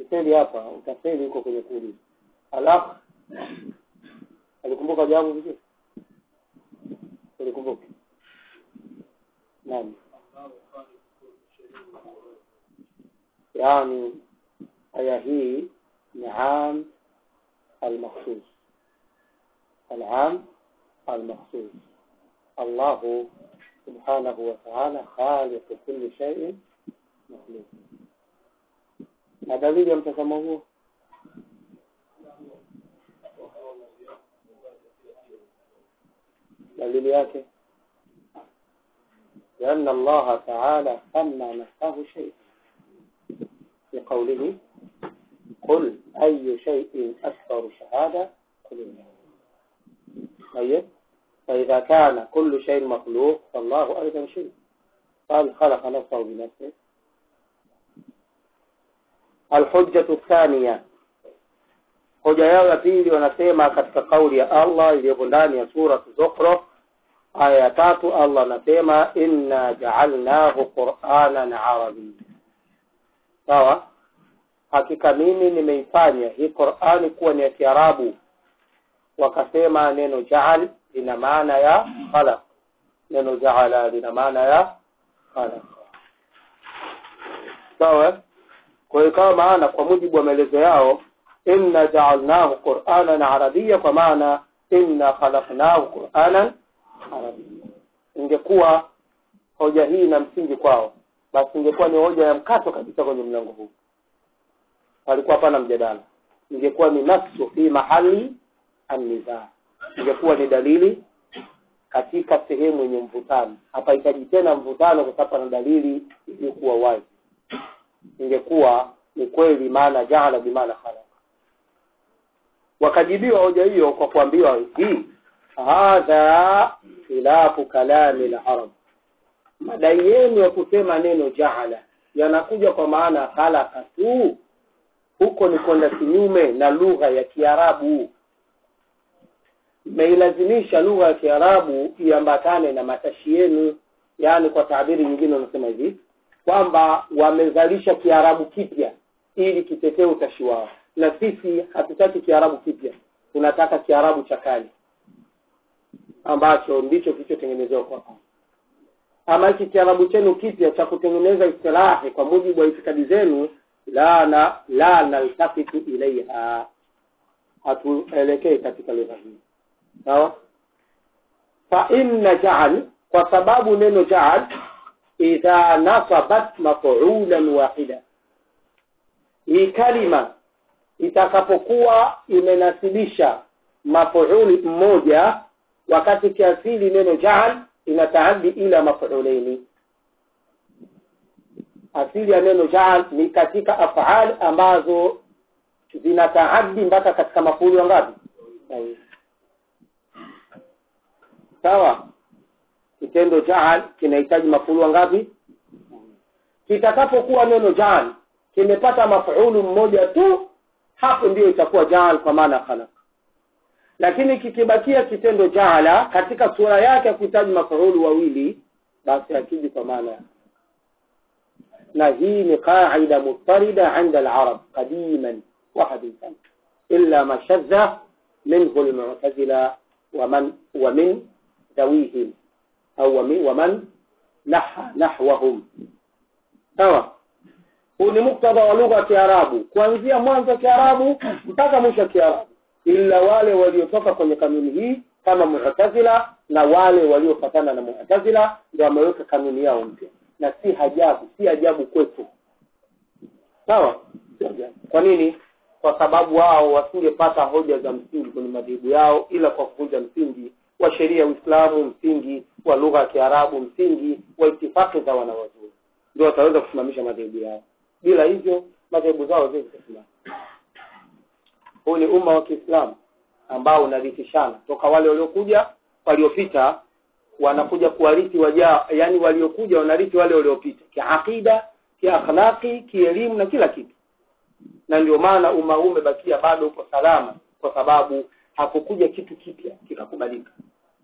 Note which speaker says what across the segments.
Speaker 1: ukifeli hapa utafeli huko kwenye kuuliza alafu alikumbuka jawabu vizuri ulikumbuka naam yani aya hii ni am almakhsus العام المخصوص الله سبحانه وتعالى خالق كل شيء مخلوق na dalili ya mtazamo huo dalili yake لأن الله تعالى سمى نفسه شيئا في قوله قل أي شيء أكثر شهادة قل الله طيب فإذا كان كل شيء مخلوق فالله أيضا شيء قال خلق نفسه بنفسه الحجة الثانية hoja yao ya pili wanasema katika kauli ya Allah iliyopo ndani ya sura Zukhruf aya ya tatu Allah anasema inna ja'alnahu qur'anan arabiyya sawa hakika mimi nimeifanya hii Qur'ani kuwa ni ya Kiarabu wakasema neno jaal lina maana ya khalaq neno jaala lina maana ya khalaq sawa kwa hiyo kama maana kwa mujibu wa maelezo yao inna jaalnahu qur'anan arabiyya kwa maana inna khalaqnahu qur'anan arabiyya ingekuwa hoja hii na msingi kwao basi ingekuwa ni hoja ya mkato kabisa kwenye mlango huu palikuwa hapana mjadala ingekuwa ni nafsu fi mahali anniza ingekuwa ni dalili katika sehemu yenye mvutano hapahitaji tena mvutano kwa sababu na dalili iliyokuwa wazi ingekuwa ni kweli maana jaala bimaana khalaq wakajibiwa hoja hiyo kwa kuambiwa hii hadha khilafu kalami larab madai yenu ya kusema neno jaala yanakuja kwa maana khalaqa tu huko ni kwenda kinyume na lugha ya kiarabu mmeilazimisha lugha ya kiarabu iambatane na matashi yenu yaani kwa taabiri nyingine wanasema hivi kwamba wamezalisha kiarabu kipya ili kitetee utashi wao na sisi hatutaki kiarabu kipya tunataka kiarabu cha kale ambacho ndicho kilichotengenezewa kwa ama hiki kiarabu chenu kipya cha kutengeneza istilahi kwa mujibu wa itikadi zenu la na la naltafitu ilaiha hatuelekei katika lugha hii sawa fa inna jaal kwa sababu neno jaal idha nasabat mafuulan wahida hii kalima itakapokuwa imenasibisha mafuuli mmoja wakati kiasili neno jaal inataaddi ila mafuulaini asili ya neno jaal ni katika afal ambazo zinataaddi mpaka katika mafuuli wangapi sawa kitendo jaal kinahitaji mafuulu wangapi kitakapokuwa neno jaal kimepata mafuulu mmoja tu hapo ndiyo itakuwa jaal kwa maana khalaq lakini kikibakia kitendo jaala katika sura yake ya kuhitaji mafuulu wawili basi akiji kwa maana na hii ni qaida mutarida inda alarab qadiman wa hadithan illa ma shadha minhu almu'tazila ومن ومن ذويهم au wami, waman naha nahwahum sawa huu ni muktadha wa lugha ya kiarabu kuanzia mwanzo wa kiarabu mpaka mwisho wa kiarabu ila wale waliotoka kwenye kanuni hii kama mu'tazila na wale waliofatana na mu'tazila ndio wameweka kanuni yao mpya na si hajabu si ajabu kwetu sawa si ajabu kwa nini kwa sababu wao wasingepata hoja za msingi kwenye madhehebu yao ila kwa kuvunja msingi wa sheria ya Uislamu, msingi wa lugha ya Kiarabu, msingi wa itifaki za wanawazuoni, ndio wataweza kusimamisha madhehebu yao. Bila hivyo madhehebu zao haziwezi kusimama. Huu ni umma wa Kiislamu ambao unarithishana toka wale waliokuja, waliopita wanakuja kuwarithi wajao, yani waliokuja wanarithi wale waliopita, kiakida, kiakhlaqi, kielimu na kila kitu, na ndio maana umma huu umebakia bado uko salama, kwa sababu hakukuja kitu kipya kikakubalika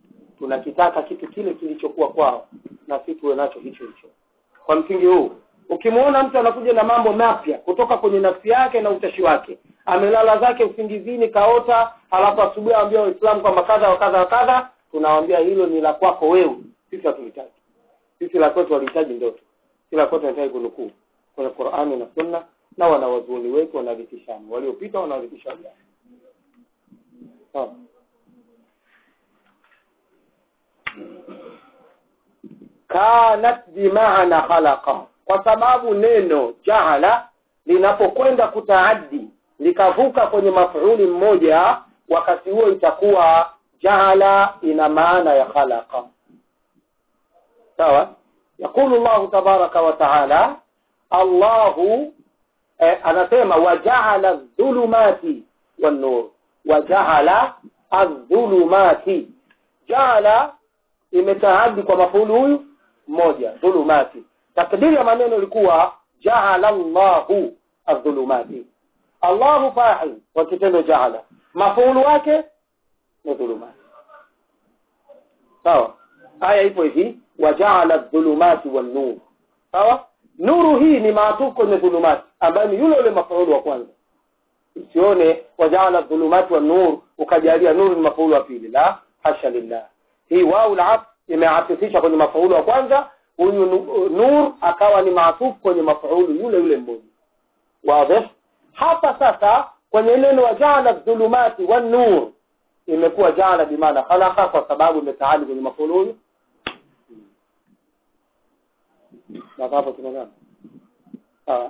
Speaker 1: tunakitaka kitu kile kilichokuwa kwao na si tuwe nacho hicho hicho kwa msingi huu ukimwona mtu anakuja na mambo mapya kutoka kwenye nafsi yake na utashi wake amelala zake usingizini kaota halafu asubuhi aambia waislamu kwamba kadha wa kadha wa kadha tunawambia hilo ni la kwako wewe sisi hatuhitaji sisi la kwetu walihitaji ndoto si la kwetu wanahitaji kunukuu kwenye qurani na sunna na wanawazuoni wetu wanarithishana waliopita wanarithisha wajana sawa kanat bimaana khalaqa kwa sababu neno jaala linapokwenda kutaaddi likavuka kwenye mafuuli mmoja wakati huo itakuwa jaala ina maana ya khalaqa sawa yaqulu llahu tabaraka wa taala allahu eh, anasema wajaala dhulumati wannur wajaala adhulumati jaala imetaadi kwa mafuulu huyu mmoja dhulumati takdiri ya maneno ilikuwa jaala llahu adhulumati allahu fa'il wa kitendo jaala mafuulu wake ni dhulumati sawa aya ipo hivi wajaala dhulumati wannur sawa nuru hii ni maatufu kwenye dhulumati ambayo ni yule yule mafuulu wa kwanza usione wajaala dhulumati wannur ukajalia nuru ni mafuulu wa pili la hasha lillah hii wau la imeatifisha kwenye mafuulu wa kwanza huyu nur akawa ni maatufu kwenye mafuulu yule yule mmoja wazi hapa sasa kwenye neno wajaala dhulumati wannur imekuwa jaala bimaana khalaqa kwa sababu imetaali kwenye mafuulu huyu mpaka hapo tumeelewana sawa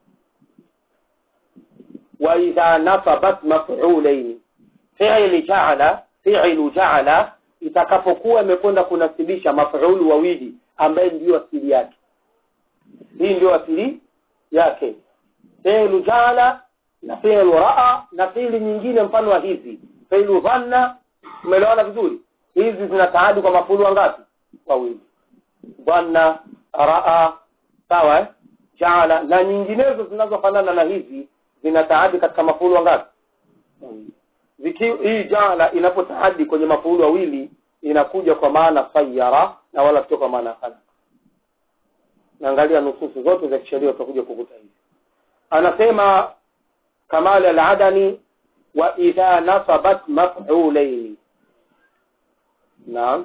Speaker 1: wa idha nasabat maf'ulaini fi'li ja'ala fi'lu ja'ala itakapokuwa imekwenda kunasibisha maf'ulu wawili ambaye ndiyo asili yake hii ndio asili yake fi'lu ja'ala na fi'lu ra'a na fi'li nyingine mfano wa hizi fi'lu dhanna umeelewana vizuri hizi zinataadi kwa mafulu wangapi wawili dhanna raa sawa eh? jaala na nyinginezo zinazofanana na hizi zinataadi katika mafuulu wangapi Ziki, hii jaala inapotaadi kwenye mafuulu wawili inakuja kwa maana sayara na wala sio kwa maana khalaqa naangalia nususu zote za kisheria utakuja kukuta hivi anasema kamal al-adani wa idha nasabat maf'ulaini naam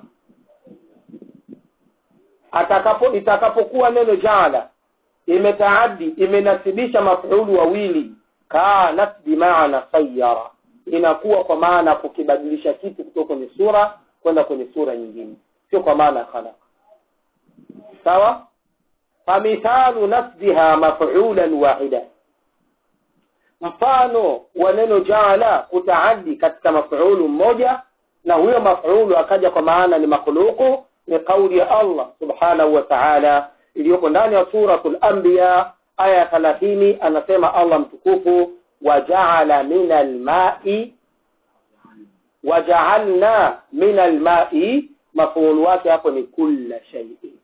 Speaker 1: atakapo itakapokuwa neno jaala imetaaddi imenasibisha mafulu wawili kanat bimaana sayara inakuwa kwa maana kukibadilisha kitu kutoka kwenye sura kwenda kwenye sura nyingine sio kwa maana khalaqa sawa famithalu nasbiha mafulan wahida mfano wa neno jaala kutaaddi katika mafulu mmoja na huyo mafulu akaja kwa maana ni makhluqu ni kauli ya Allah subhanahu wa ta'ala iliyoko ndani ya suratul anbiya aya ya 30 anasema Allah mtukufu wajaala min almai wajaalna min almai mafuulu wake hapo ni kulla shay'in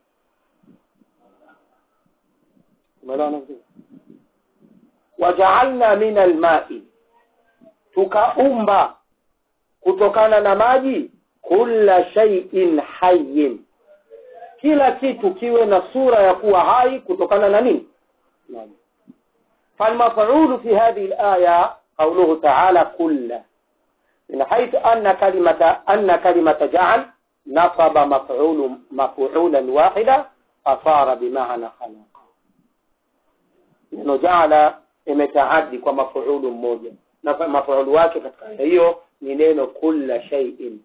Speaker 1: umeelewana vizuri wajaalna min almai tukaumba kutokana na maji kulla shay'in hayyin kila kitu kiwe na sura ya kuwa hai kutokana na nini maji فالمفعول في هذه الآية قوله تعالى كل من حيث أن كلمة أن كلمة جعل نصب مفعول مفعولا واحدا أصار بمعنى خلق neno jaala imetaadi kwa mafuulu mmoja na mafuulu wake katika hiyo ni neno kulla shay'in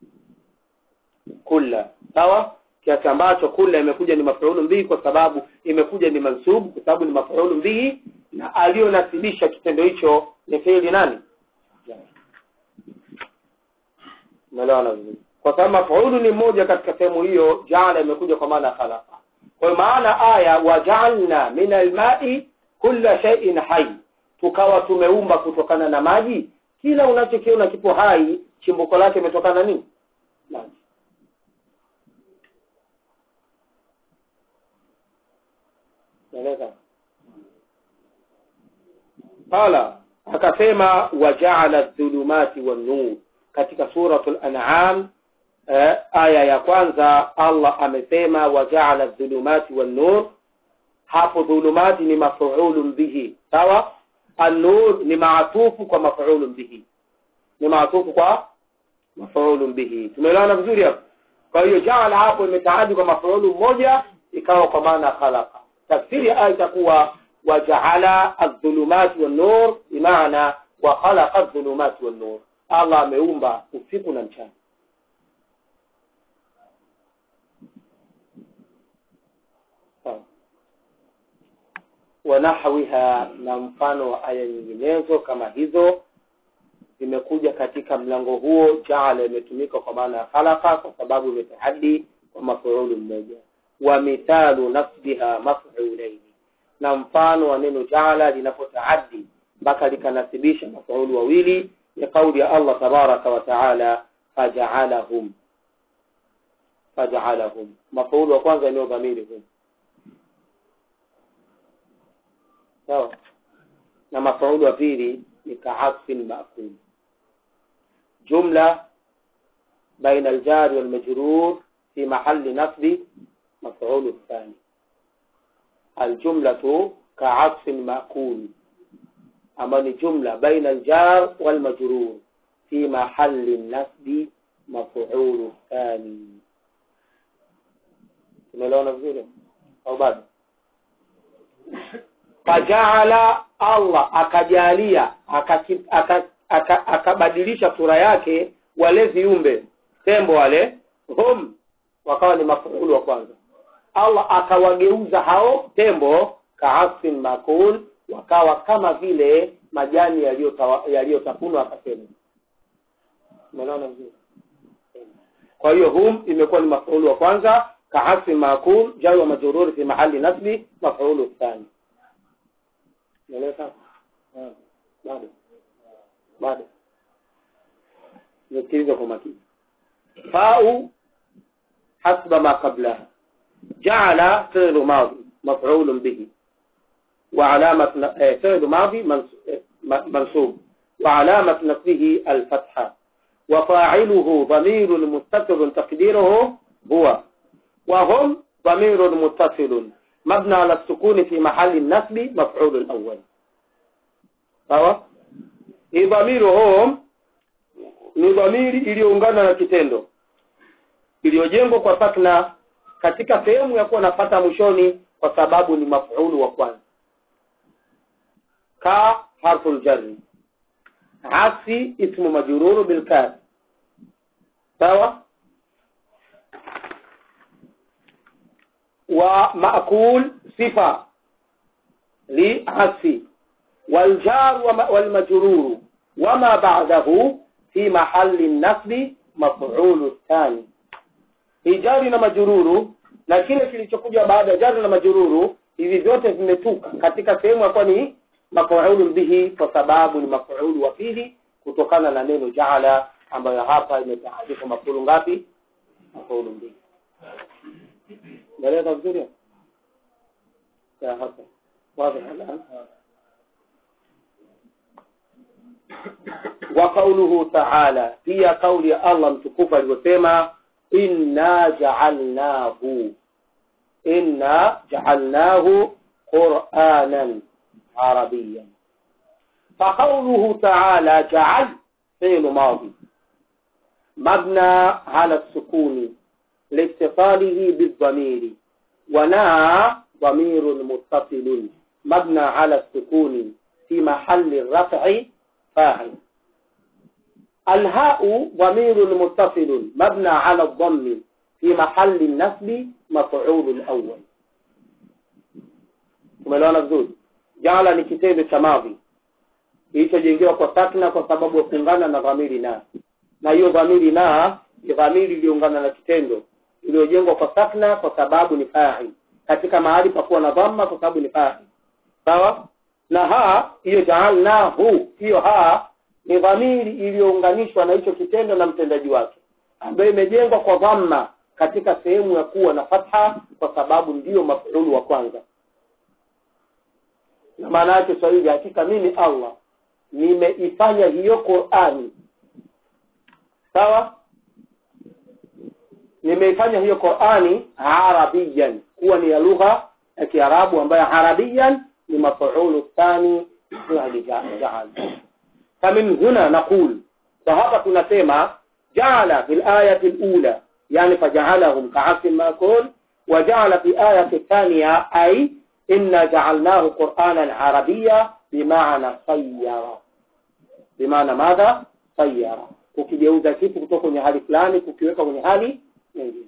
Speaker 1: kulla sawa kiasi ambacho kulla imekuja ni mafuulu mbili kwa sababu imekuja ni mansubu kwa sababu ni mafuulu mbili na aliyonasibisha kitendo hicho ni fiili nani umeelewana vizuri kwa sababu mafuulu ni mmoja katika sehemu hiyo jaala imekuja kwa maana khalaqa kwa hiyo maana aya wajaalna min almai kulla shay'in hai tukawa tumeumba kutokana na maji kila unachokiona kipo hai chimbuko lake imetokana nini maji naeleza qala akasema wajaala dhulumati wan-nur katika suratul an'am eh, aya ya kwanza Allah amesema wajaala dhulumati wan-nur hapo dhulumati ni mafuulun bihi sawa an-nur ni maatufu kwa mafuulun bihi ni maatufu kwa mafuulun bihi tumeelewana vizuri hapo kwa hiyo jaala hapo imetaadi kwa mafuulu mmoja ikawa kwa maana khalaqa tafsiri ya aya itakuwa wajaala adh-dhulumati wan-nur bimaana wa khalaqa adh-dhulumati wan-nur Allah ameumba usiku na mchana wanahwiha na mfano wa aya nyinginezo kama hizo zimekuja katika mlango huo jaala imetumika kwa maana ya khalaqa kwa sababu imetahadi kwa mafuulu mmoja wa mithalu nasbiha maf'ulaini na mfano wa neno jaala linapotaaddi mpaka likanasibisha mafuulu wawili ya kauli ya Allah tabaraka wa taala faja'alahum faja'alahum mafuulu wa kwanza ni dhamiri hum sawa na mafuulu wa pili ni ka'atfin ma'kul jumla baina al-jar wal majrur في محل نصب مفعول الثاني الجملة كعطف مأكول أما جملة بين الجار والمجرور في محل النصب مفعول الثاني tumeelewana vizuri au bado fajaala allah akajalia akabadilisha sura yake wale viumbe tembo wale hum wakawa ni mafuulu wa kwanza Allah akawageuza hao tembo kaasfin makul wakawa kama vile majani yaliyotafunwa akasema umeona vizuri kwa hiyo hum imekuwa ni mafuulu wa kwanza kaasfin makul jari wa majururi fi mahali nasbi mafuulu thani umeeleka bado bado nisikilize kwa makini fau حسب ما قبلها جعل فعل ماضي مفعول به وعلامة فعل ماضي منصوب وعلامة نصبه الفتحة وفاعله ضمير متصل تقديره هو وهم ضمير متصل مبنى على السكون في محل النصب مفعول الأول sawa hii dhamiri hum ni dhamiri iliyoungana na kitendo iliyojengwa kwa sakna katika sehemu ya kuwa napata mwishoni kwa sababu ni mafuulu wa kwanza ka harfu ljarri asi ismu majruru bilkaf sawa wa maakul sifa li asi والجار والمجرور وما بعده في محل النصب مفعول الثاني hii jari na majururu na kile kilichokuja baada ya jari na majururu hivi vyote vimetuka katika sehemu ya kuwa ni mafuulu bihi kwa sababu ni mafuulu wa pili kutokana na neno jaala ambayo hapa imetaarifu mafuulu ngapi mafuulu bihi naeleza vizuri hapa wazi wa qauluhu ta'ala pia kauli ya Allah mtukufu alivyosema inna ja'alnahu inna ja'alnahu qur'anan arabiyyan فقوله تعالى جعل فعل ماضي مبنى على السكون لاتصاله بالضمير ونهى ضمير متصل مبنى على السكون في محل الرفع فاعل الهاء ضمير متصل مبنى على الضم في محل النصب مفعول الأول umeelewana vizuri jala ni kitendo cha madhi kilichojengewa kwa sakna kwa sababu ya kuungana na dhamiri na na hiyo dhamiri na ni dhamiri iliyoungana na kitendo iliyojengwa kwa sakna kwa sababu ni fa'il katika mahali pa kuwa na dhamma kwa sababu ni fa'il sawa na ha hiyo jaalnahu hiyo ha ni dhamiri iliyounganishwa na hicho kitendo na mtendaji wake ambayo imejengwa kwa dhamma katika sehemu ya kuwa na fatha kwa sababu ndiyo mafuulu wa kwanza na maana yake swahili hakika mimi Allah nimeifanya hiyo Qur'ani sawa nimeifanya hiyo Qur'ani arabiyan kuwa ni ya lugha ya kiarabu ambayo arabiyan ni mafuulu thani fi'li jaal famin huna naqul kwa hapa tunasema jaala fi layati lula yani fajaalahum kaasin makul وجعل في آية الثانية أي إنا جعلناه قرآنا عربيا بمعنى صير بمعنى ماذا صير ukigeuza kitu kutoka kwenye hali fulani kukiweka kwenye hali nyingine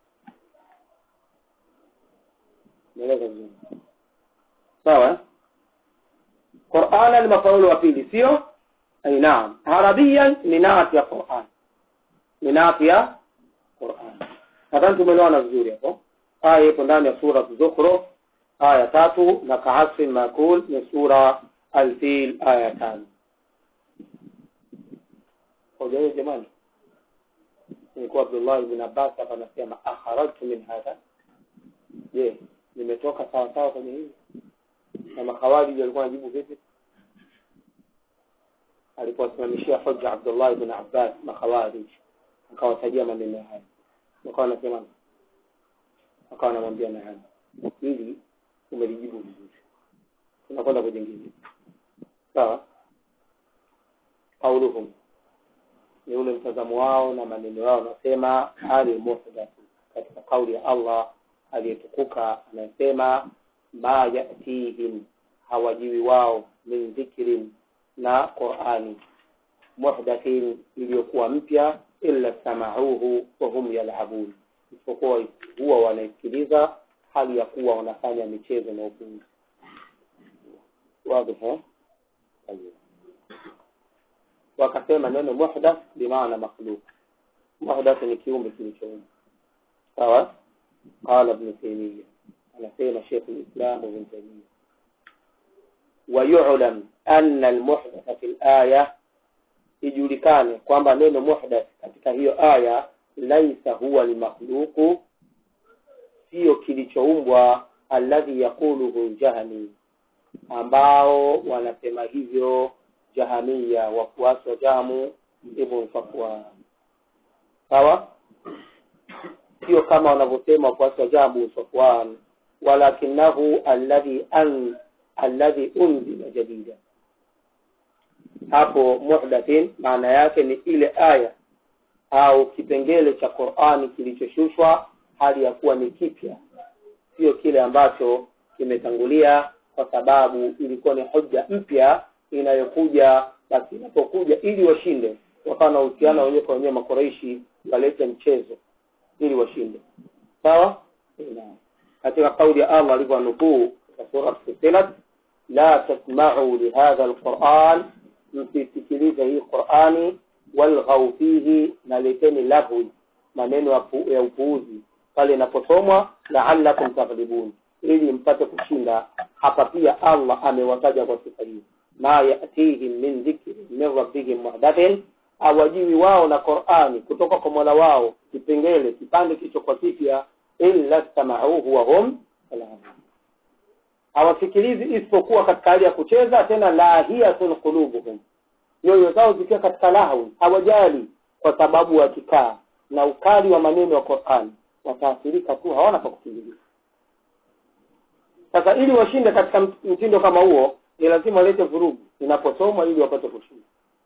Speaker 1: naeleza vizuri sawa qurana ni mafaulu wa pili sio ai naam arabiyan ni naati ya quran ni naati ya quran nadhani tumeelewana vizuri hapo aya ipo ndani ya sura zukhruf aya tatu na kaasfin makul ni sura alfil aya tano hoja hiyo jamani nilikuwa abdullah ibn abbas hapa anasema akharajtu min hadha je nimetoka sawa sawa kwenye hili na makhawariji walikuwa wanajibu vipi alipowasimamishia hoja abdullah ibn abbas makhawarij akawatajia maneno haya wakawa wanasema akawa anamwambia naam hili umelijibu vizuri tunakwenda kujengine sawa qauluhum ni ule mtazamo wao na maneno yao wanasema hali muhdathu katika kauli ya allah aliyetukuka anasema ma yatihim hawajiwi wao min dhikrin na qurani muhdathin iliyokuwa mpya illa samauhu wahum yalabun isipokuwa huwa wanaisikiliza hali ya kuwa wanafanya michezo na upuuzi wazi wakasema neno muhdath bimaana makhluq muhdath ni kiumbe kilichoumba sawa qala ibn taymiya anasema sheikh lislam ibn taymiya ويعلم أن المحدث في الآية ijulikane kwamba neno muhdath katika hiyo aya laisa huwa limakhluqu sio kilichoumbwa alladhi yaquluhu jahmi ambao wanasema hivyo jahamia wafuasi wa jamu ibn safwan sawa sio kama wanavyosema wafuasi wa jamu safwan walakinahu alladhi an alladhi unzila jadida hapo muhdathin maana yake ni ile aya au kipengele cha qurani kilichoshushwa hali ya kuwa ni kipya sio kile ambacho kimetangulia kwa sababu ilikuwa ni hoja mpya inayokuja basi inapokuja ili washinde wakawa na uhusiano wenyewe kwa wenyewe makoreishi walete mchezo ili washinde sawa katika kauli ya allah alivyonukuu katika sura fusilat la tasmau lihadha alquran msisikilize hii qurani walghau fihi na leteni lahwi maneno ya upuuzi pale inaposomwa laalakum taghlibun ili mpate kushinda hapa pia allah amewataja kwa sifa hii ma yatihim min dhikri min rabbihim muhdathin awajiwi wao na qurani kutoka kwa mola wao kipengele kipande kilichokuwa kipya illa samauhu wahum hawasikilizi isipokuwa katika hali ya kucheza tena lahiyatun qulubuhum nyoyo zao zikiwa katika lahu hawajali kwa sababu wakikaa na ukali wa maneno ya qurani wataathirika tu hawana pa kukimbilia sasa ili washinde katika mtindo kama huo ni lazima walete vurugu inaposomwa ili wapate kushinda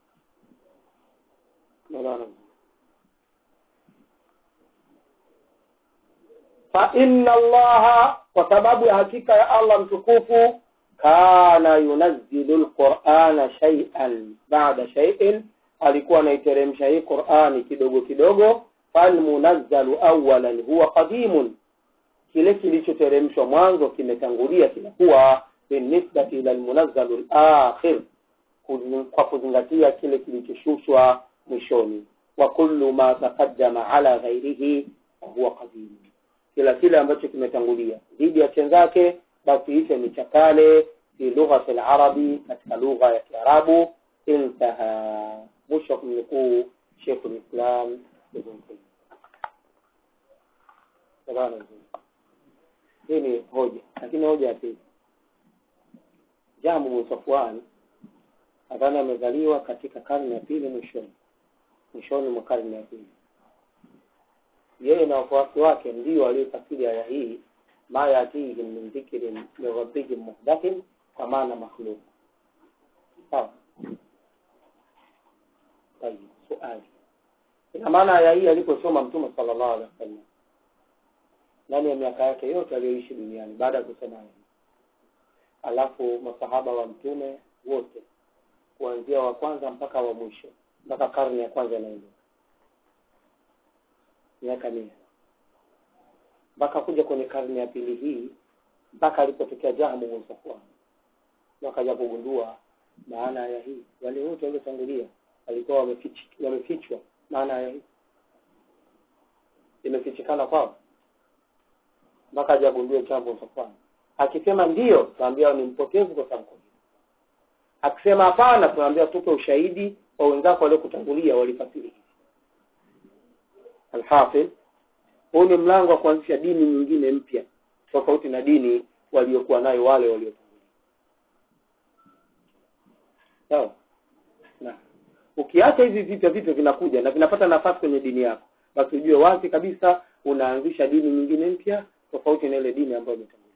Speaker 1: fa inna allaha kwa sababu ya hakika ya allah mtukufu kana yunazzilu lqurana shaian bada shaiin alikuwa anaiteremsha hii qurani kidogo kidogo falmunazzalu awalan huwa qadimun kile kilichoteremshwa mwanzo kimetangulia kinakuwa binisbati ila lmunazzalu lakhir kwa kuzingatia kile kilichoshushwa mwishoni wa kullu ma taqaddama ala ghairihi fahuwa qadimu kila kile ambacho kimetangulia dhidi ya chenzake basi hicho ni cha kale fi lughati larabi katika lugha ya kiarabu intaha mwisho wa kumnukuu shekhu lislam ibn taimia hii ni hoja lakini hoja ya pili jamu bin safwan nadhani amezaliwa katika karne ya pili mwishoni mwishoni mwa karne ya pili yeye na wafuasi wake ndio waliofasiri aya hii ma yatihim min dhikrin min rabbihim muhdathin kwa maana makhluq sawa tayib suali ina maana aya hii aliposoma mtume sallallahu alaihi wasallam ndani ya miaka yake yote aliyoishi duniani baada ya kusoma aya hii alafu masahaba wa mtume wote kuanzia wa kwanza mpaka wa mwisho mpaka karne ya kwanza inaendelea miaka mia mpaka kuja kwenye karne ya pili hii mpaka alipotokea Jahmu bin Safwan wakaja kugundua maana ya hii wale wote waliotangulia walikuwa wamefichwa wamefichwa maana ya hii imefichikana kwao mpaka ajagundue Jahmu bin Safwan akisema ndiyo tunaambia ni mpotevu kwa sababu akisema hapana tunaambia tupe ushahidi wa wenzako waliokutangulia walifasiri hivi alhafidh huu ni mlango wa kuanzisha dini nyingine mpya tofauti na dini waliokuwa nayo wale waliotangulia sawa na ukiacha hivi vipya vipya vinakuja na vinapata nafasi kwenye dini yako basi ujue wazi kabisa unaanzisha dini nyingine mpya tofauti na ile dini ambayo imetangulia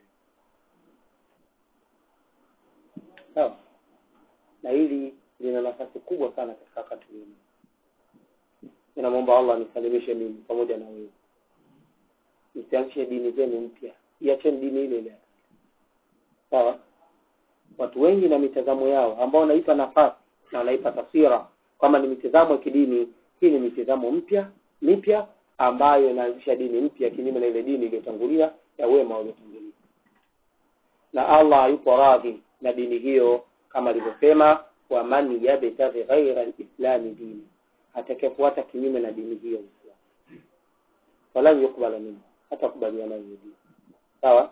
Speaker 1: sawa na hili lina nafasi kubwa sana katika wakati huu ninamwomba allah nisalimishe mimi pamoja na wewe nisianzishe dini zenu mpya iacheni dini ile ile sawa watu wengi na mitazamo yao ambao wanaipa nafasi na wanaipa taswira kwamba ni mitazamo ya kidini hii ni mitazamo mpya mipya ambayo inaanzisha dini mpya kinyume na ile dini iliyotangulia ya wema waliotangulia na allah yupo radhi na dini hiyo kama alivyosema waman yabtaghi ghaira lislami dini atakayefuata kinyume na dini hiyo Uislamu walan yukbala minhu hata kubaliana hiyo dini sawa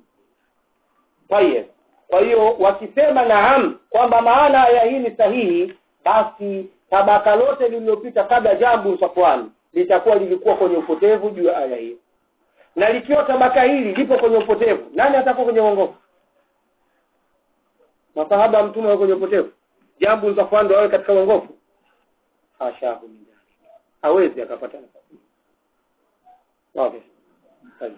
Speaker 1: tayeb kwa hiyo wakisema naam kwamba maana ya hii ni sahihi basi tabaka lote lililopita kabla jambo safwani litakuwa lilikuwa kwenye upotevu juu ya aya hiyo na likiwa tabaka hili lipo kwenye upotevu nani atakuwa kwenye uongofu masahaba wa mtume wao kwenye upotevu jambo safwani ndo awe katika uongofu hashahu min dhalik hawezi akapata nafasi واضح طيب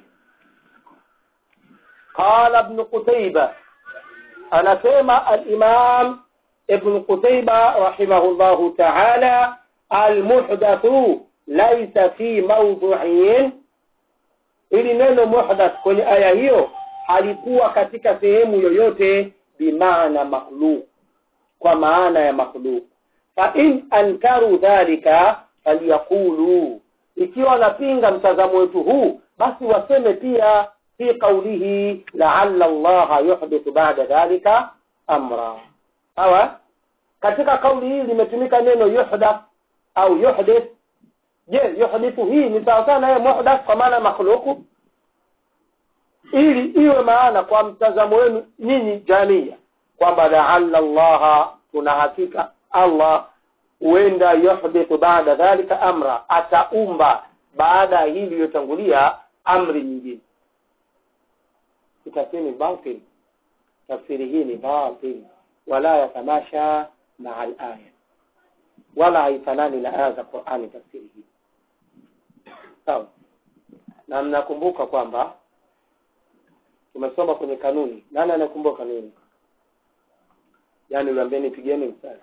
Speaker 1: قال ابن قتيبة أنا سمع الإمام ابن قتيبة رحمه الله تعالى المحدث ليس في موضوعين ili neno muhdath kwenye aya hiyo halikuwa katika sehemu yoyote bimaana makhluk kwa maana ya makhluk fa in ankaru dhalika falyaqulu ikiwa wanapinga mtazamo wetu huu basi waseme pia fi qaulihi laalla allaha yuhdithu ba'da dhalika amra sawa katika kauli hii limetumika neno yuhdath au yuhdith je yuhdithu hii ni sawa sana yeye muhdath kwa maana makhluku ili iwe maana kwa mtazamo wenu nyinyi jamia kwamba laalla allaha tuna hakika allah huenda yuhdithu baada dhalika amra ataumba baada ya hili iliyotangulia amri nyingine tafsiri ni batil tafsiri hii ni batil wala yatamasha maa alaya wala haifanani na aya za qurani tafsiri hii sawa na mnakumbuka kwamba tumesoma kwenye kanuni nani anakumbuka kanuni yaani uliambia pigeni mstari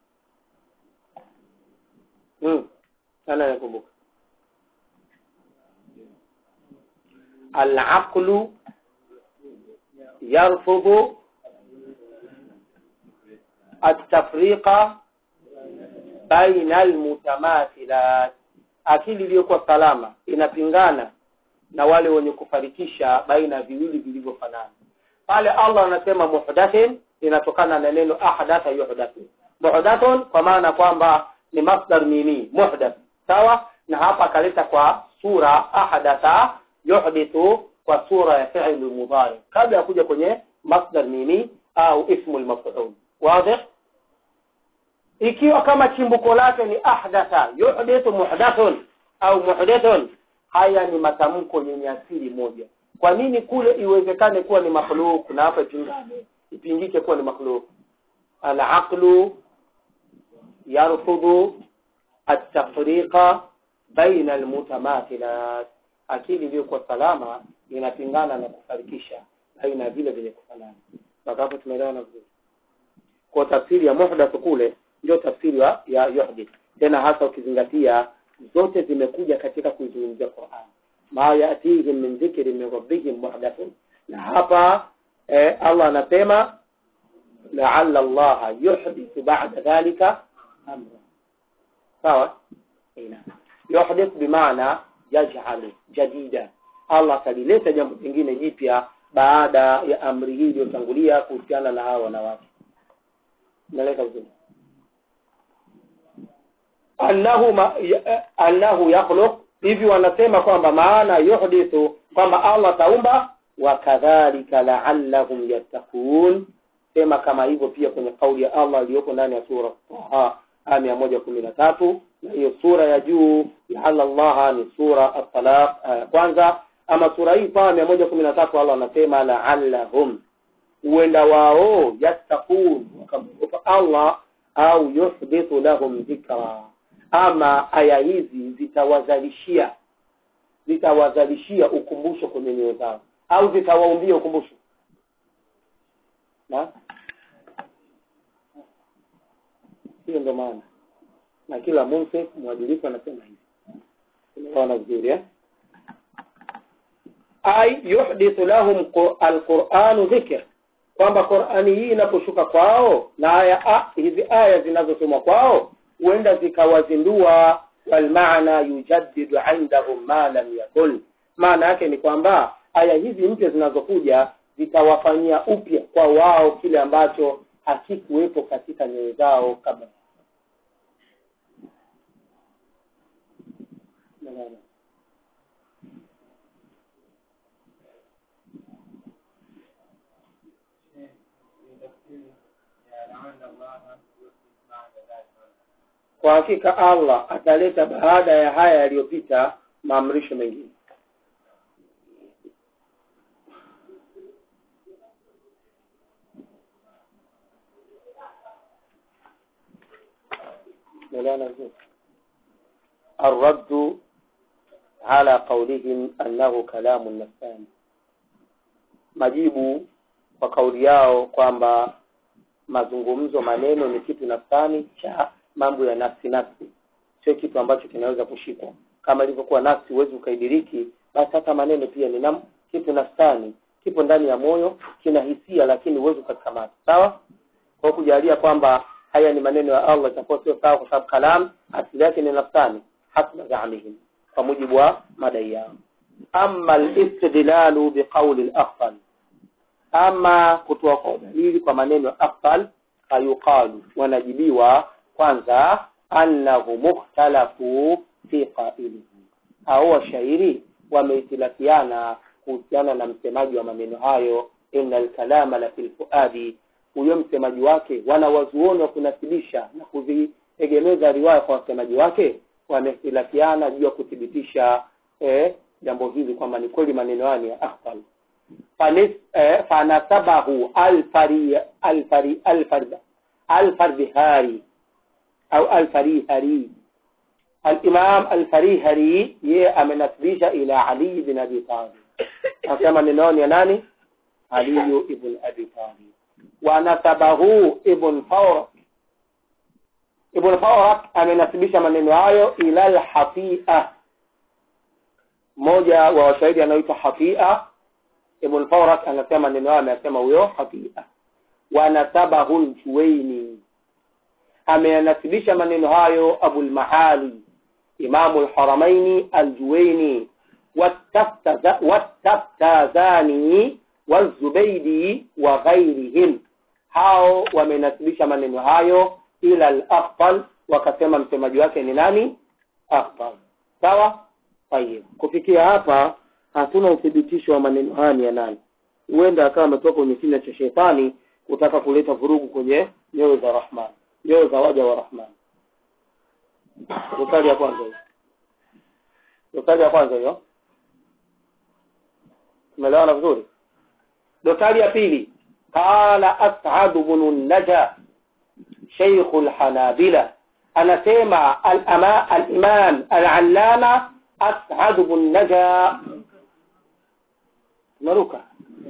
Speaker 1: hmm. nani anakumbuka alaqlu yarfudhu atafriqa baina almutamathilat akili iliyokuwa salama inapingana na wale wenye kufarikisha baina ya viwili vilivyofanana pale allah anasema muhdathin inatokana na neno ahdatha yuhdathu muhdathun kwa maana kwamba ni masdar mimi muhdath sawa na hapa akaleta kwa sura ahdatha yuhdithu kwa sura ya fi'l mudhari kabla ya kuja kwenye masdar mimi au ismu al-maf'ul wazi ikiwa kama chimbuko lake ni ahdatha yuhdithu muhdathun au muhdathun haya ni matamko yenye asili moja kwa nini kule iwezekane kuwa ni makhluk na hapa ipingane ipingike kuwa ni makhluk al-aqlu yarfudhu التفريق بين المتماثلات akili iliyokuwa salama inapingana na kufarikisha baina ya vile vyenye kufanana mpaka hapo tumeelewana vizuri kwa tafsiri ya muhdath kule ndio tafsiri ya ya yuhdith tena hasa ukizingatia zote zimekuja katika kuizungumzia Qur'an ma yatihim min dhikri min rabbihim muhdathun na hapa eh, Allah anasema la'alla Allah yuhdithu ba'da dhalika amra sawa ina yuhdith bimaana yaj'alu jadida Allah atalileta jambo jingine jipya baada ya amri hii iliyotangulia kuhusiana na hawa wanawake naleka vizuri annahu ma, ya, annahu yakhluq hivi wanasema kwamba maana yuhdithu kwamba Allah taumba wa kadhalika la'allahum yattaqun sema kama hivyo pia kwenye kauli ya Allah iliyopo ndani ya sura Taha aya mia moja kumi na tatu na hiyo sura ya juu laala Allah ni sura at-talaq aya ya kwanza ama sura hii Taha mia moja kumi na tatu Allah anasema la'allahum huenda wao yattaqun wakamwogopa Allah au yuhdithu lahum dhikra ama aya hizi zitawazalishia zitawazalishia ukumbusho kwenye nyoyo zao au zitawaumbia ukumbusho na hiyo ndo maana na kila munsif mwadilifu anasema hivi tunaona vizuri eh ay yuhdithu lahum alquranu dhikr kwamba Qur'ani hii inaposhuka kwao na aya a, hizi aya zinazosomwa kwao huenda zikawazindua walmaana yujaddidu indahum ma lam yakun maana yake ni kwamba aya hizi mpya zinazokuja zitawafanyia upya kwa wao kile ambacho hakikuwepo katika nyoyo zao kabla kwa hakika Allah ataleta baada ya haya yaliyopita maamrisho mengine مولانا الرد على قولهم أنه كلام نفساني majibu kwa kauli yao kwamba mazungumzo maneno ni kitu nafsani cha mambo ya nafsi nafsi sio kitu ambacho kinaweza kushikwa kama ilivyokuwa nafsi huwezi ukaidiriki basi hata maneno pia ni nam, kitu nafsani kipo ndani ya moyo kina hisia lakini huwezi ukakikamata sawa kwa kujalia kwamba haya ni maneno ya Allah itakuwa sio sawa kwa sababu kalam asili yake ni nafsani hasba zaamihim kwa mujibu wa madai yao amma al-istidlalu biqawli al-akhfal ama kutoa kwa dalili kwa maneno ya akhfal fayuqalu wanajibiwa kwanza annahu mukhtalafu fi qailihi au washairi wameitilafiana kuhusiana na msemaji wa maneno hayo innal kalama la fil fuadi huyo msemaji wake wanawazuoni wa kunasibisha na kuziegemeza riwaya kwa wasemaji wake wamehtilafiana juu ya kuthibitisha eh, jambo hili kwamba ni kweli maneno hayo ni ya akhfal fanis eh, fanasabahu alfari alfari alfari alfardihari au alfarihari الإمام الفريهري يه amenasibisha ila Ali bin Abi Talib anasema neno ni nani Ali ibn Abi Talib wa nasabahu ibn Fawrak ibn Fawrak amenasibisha maneno hayo ila al-Hafia mmoja wa washairi anaitwa Hafia ibn Fawrak anasema maneno hayo amesema huyo Hafia wa nasabahu al-Juwayni ameyanasibisha maneno hayo Abul Maali Imamu al-Haramaini al-Juwayni والتفتازاني والزبيدي وغيرهم hao wamenasibisha maneno hayo ila al-afdal wakasema msemaji wake ni nani afdal sawa tayeb kufikia hapa hatuna uthibitisho wa maneno haya ni ya nani huenda akawa ametoka kwenye kinywa cha shetani kutaka kuleta vurugu kwenye nyoyo za rahman nyoyo za waja wa rahman dosari ya kwanza hiyo dosari ya kwanza hiyo tumeelewana vizuri dosari ya pili qala as'ad ibn naja shaykh al-hanabila anasema al-imam al-allama as'ad bin naja maruka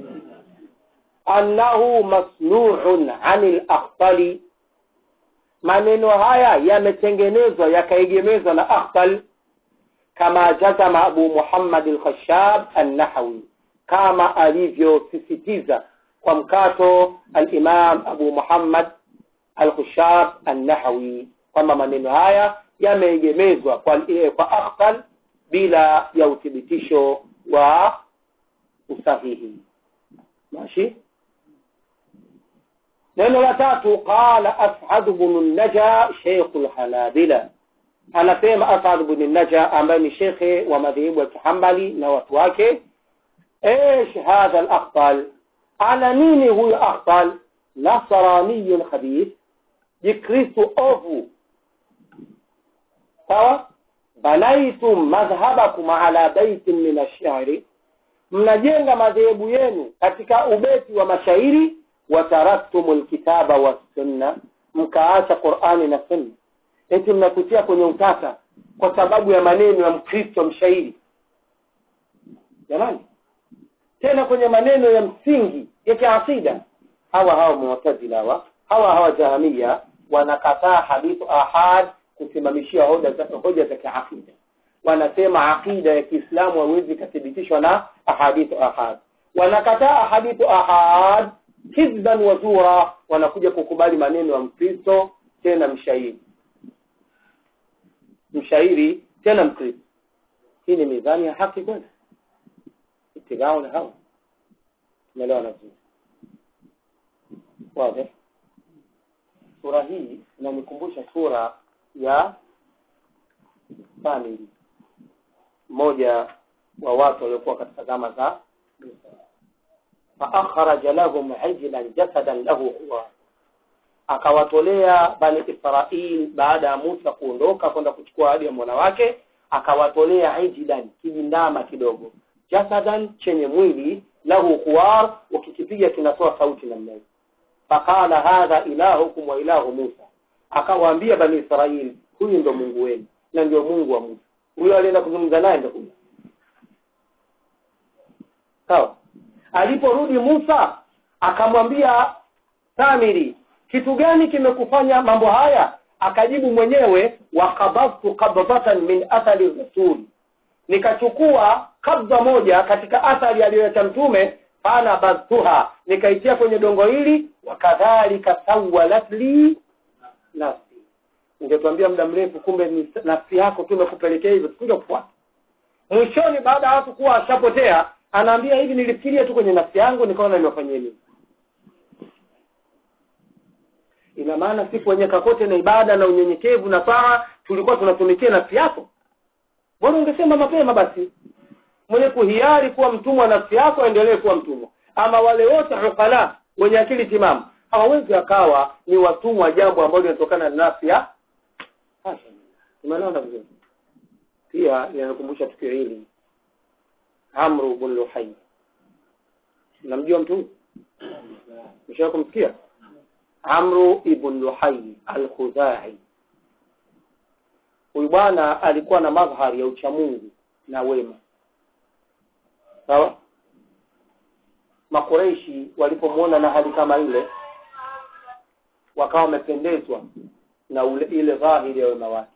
Speaker 1: annahu masnu'un 'anil akhtali maneno haya yametengenezwa yakaegemezwa na akhtal kama jazama abu muhammad al-khashab an-nahawi kama alivyosisitiza kwa mkato al-imam abu muhammad al-khashab an-nahawi kwamba maneno haya yameegemezwa kwa, kwa akhtal bila ya uthibitisho wa usahihi ماشي neno la tatu qala as'ad ibn naja sheikh al-hanabila anasema as'ad ibn naja ambaye ni shekhe wa madhehebu ya kihambali na watu wake ايش هذا الاخطل على nini huyu akhtal nasraniyun khabith jikristo ovu sawa banaitum madhhabakum ala baitin min ash-shi'ri mnajenga madhehebu yenu katika ubeti wa mashairi wataraktumu lkitaba wassunna mkaacha qurani na sunna eti mnakutia kwenye utata kwa sababu ya maneno ya mkristo mshairi jamani tena kwenye maneno ya msingi ya kiasida hawa hawa mu'tazila hawa hawa hawa jahamia wanakataa hadithu ahad kusimamishia hoja za hoja za kiakida wanasema aqida ya Kiislamu hawezi kuthibitishwa na ahadithu ahad wanakataa ahadithu ahad kidban wa zura wanakuja kukubali maneno ya mkristo tena mshairi mshairi tena mkristo hii ni mizani ya haki kweli itigao na hawa tumeelewa vizuri wazi sura hii inanikumbusha sura ya famili mmoja wa watu waliokuwa katika zama za faakhraja lahum ijlan jasadan lahu huwa akawatolea bani israil baada ya musa kuondoka kwenda kuchukua ahadi ya mola wake akawatolea ijlan kijindama kidogo jasadan chenye mwili lahu huwar ukikipiga kinatoa sauti namna hiyo faqala hadha ilahukum wa ilahu musa akawaambia bani israil huyu ndo mungu wenu na ndio mungu wa musa huyo alienda kuzungumza naye ndo huyo sawa aliporudi musa akamwambia samiri kitu gani kimekufanya mambo haya akajibu mwenyewe wakabadhtu qabdatan min athari rasul nikachukua kabza moja katika athari aliyoacha mtume fana badhtuha nikaitia kwenye dongo hili wakadhalika sawalat li nafsi ungetuambia muda mrefu kumbe ni nafsi yako tu imekupelekea hivyo tukuja kufuata mwishoni baada ya watu kuwa ashapotea anaambia hivi nilifikiria tu kwenye nafsi yangu nikaona nimefanyia nini ina maana siku wenye kakote na ibada na unyenyekevu na taa tulikuwa tunatumikia nafsi yako bora ungesema mapema basi mwenye kuhiari kuwa mtumwa nafsi yako aendelee kuwa mtumwa ama wale wote ukala wenye akili timamu hawawezi akawa ni watumwa jambo ambalo linatokana na nafsi ya tumeelewana vizuri pia linakumbusha tukio hili amru bn luhai namjua mtu huyu mshaa kumsikia amru ibn luhai alkhuzai huyu bwana alikuwa na madhhari ya uchamungu na wema sawa makureishi walipomwona na hali kama ile wakawa wamependezwa na ule ile dhahiri ya wema wake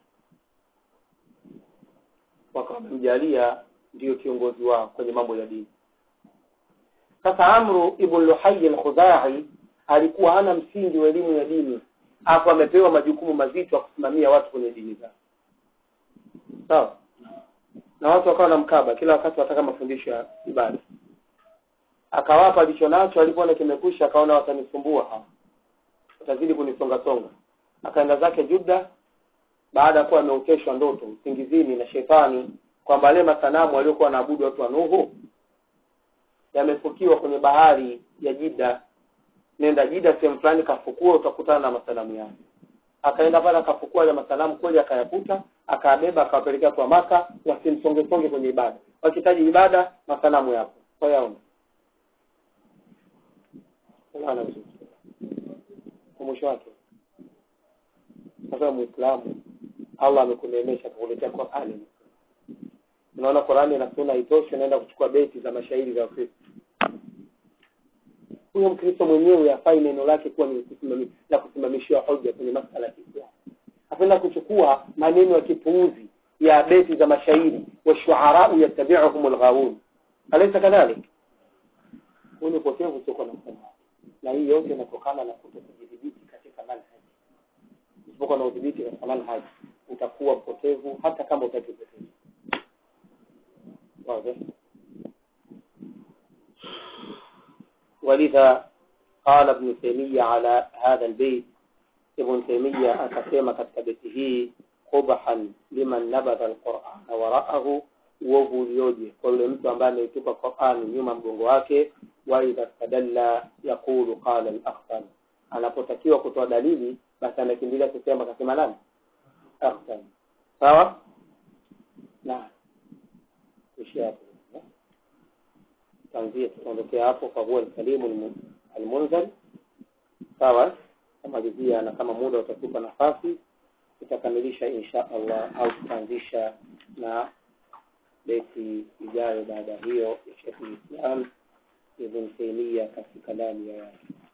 Speaker 1: wakawa wamemjalia ndiyo kiongozi wao kwenye mambo ya dini sasa amru ibn luhai al-khuzai alikuwa hana msingi wa elimu ya dini hapo amepewa majukumu mazito ya kusimamia watu kwenye dini zao sawa na watu wakawa na mkaba kila wakati wataka mafundisho ya ibada akawapa alicho nacho alipoona kimekwisha akaona watanisumbua hawa watazidi kunisonga songa akaenda zake Juda baada ya kuwa ameoteshwa ndoto usingizini na shetani kwamba yale masanamu waliokuwa wanaabudu watu wa Nuhu yamefukiwa kwenye bahari ya Jida nenda Jida sehemu fulani kafukua utakutana na masanamu yake akaenda pale akafukua ile masanamu kweli akayakuta akabeba akawapelekea kwa maka wasimsonge songe kwenye ibada wakitaji ibada masanamu yapo kwa yao unaona vizuri kwa mwisho wake sasa muislamu Allah amekuneemesha kukuletea Qur'ani unaona qurani na sunna haitoshi unaenda kuchukua beti za mashairi za wakristo huyo mkristo mwenyewe afai neno lake kuwa ni kusimami- la kusimamishiwa hoja kwenye masala ya kiislamu apenda kuchukua maneno ya kipuuzi ya beti za mashairi washuarau yattabiuhum lghawun alaysa kadhalik huu ni upotevu usiokuwa na msamaha na hii yote inatokana na kuto kujidhibiti katika manhaji usipokuwa na udhibiti katika manhaji utakuwa mpotevu hata kama utaki upotevu واضح ولذا قال ابن تيمية على هذا البيت ابن تيمية akasema katika beti hii qubhan liman nabadha alquran waraahu uovu ulioje kwa yule mtu ambaye ameitupa Qur'an nyuma mgongo wake wa idha stadalla yaqulu qala al-akhtar anapotakiwa kutoa dalili basi anakimbilia kusema akasema nani akhtar sawa na ishia hapo tanzia tutaondokea hapo kwa huwa alkalimu almunzal sawa kamalizia na kama muda utatupa nafasi tutakamilisha insha allah au tutaanzisha na beti ijayo baada ya hiyo ya shekh lislam ibn taimia katika kalami ya yake